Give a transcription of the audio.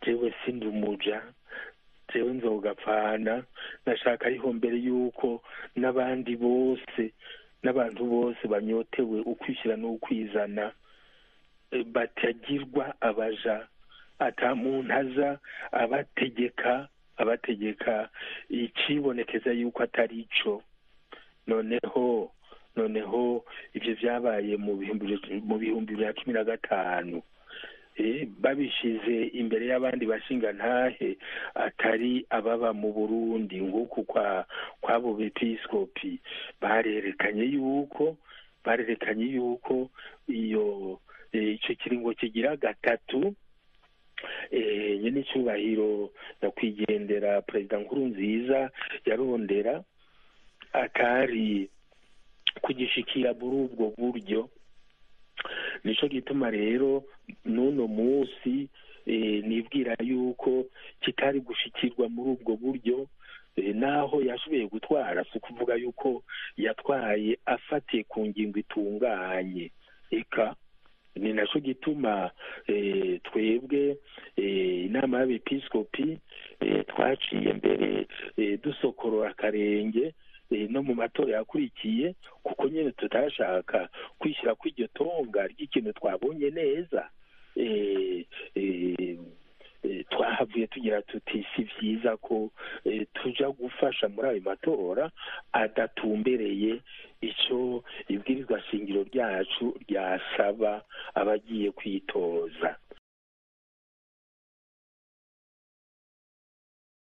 jewe sindi umuja jewe nzogapfana nashaka ariho mbere y'uko n'abandi bose n'abantu bose banyotewe ukwishyira n'ukwizana eh, batagirwa abaja ata muntu aza abategeka abategeka ikibonekeza yuko atari ico noneho noneho ivyo vyabaye mu bihumbi mu bihumbi bya cumi na gatanu Eh, babishize imbere y'abandi bashingantahe atari ababa mu burundi nk'uku kwa kw'abo bepiskopi barerekanye yuko barerekanye yuko iyo eh, ico kiringo kigira gatatu eh, nyene icubahiro nyakwigendera perezida nkuru nziza yarondera atari kugishikira muri ubwo buryo nico gituma rero n'uno munsi eh, nibwira yuko kitari gushikirwa muri ubwo buryo eh, naho yashoboye gutwara si ukuvuga yuko yatwaye afatiye ku ngingo itunganye eka ni naco gituma eh, twebwe eh, inama y'abepiskopi eh, twaciye mbere eh, dusokorora akarenge eh, no mu matora yakurikiye kuko nyine tutashaka kwishyira kw'iryo tonga ry'ikintu twabonye neza eh, eh, eh, twahavuye tugira tuti si vyiza ko eh, tuja gufasha muri ayo matora adatumbereye ico ibwirizwa shingiro ryacu ryasaba abagiye kwitoza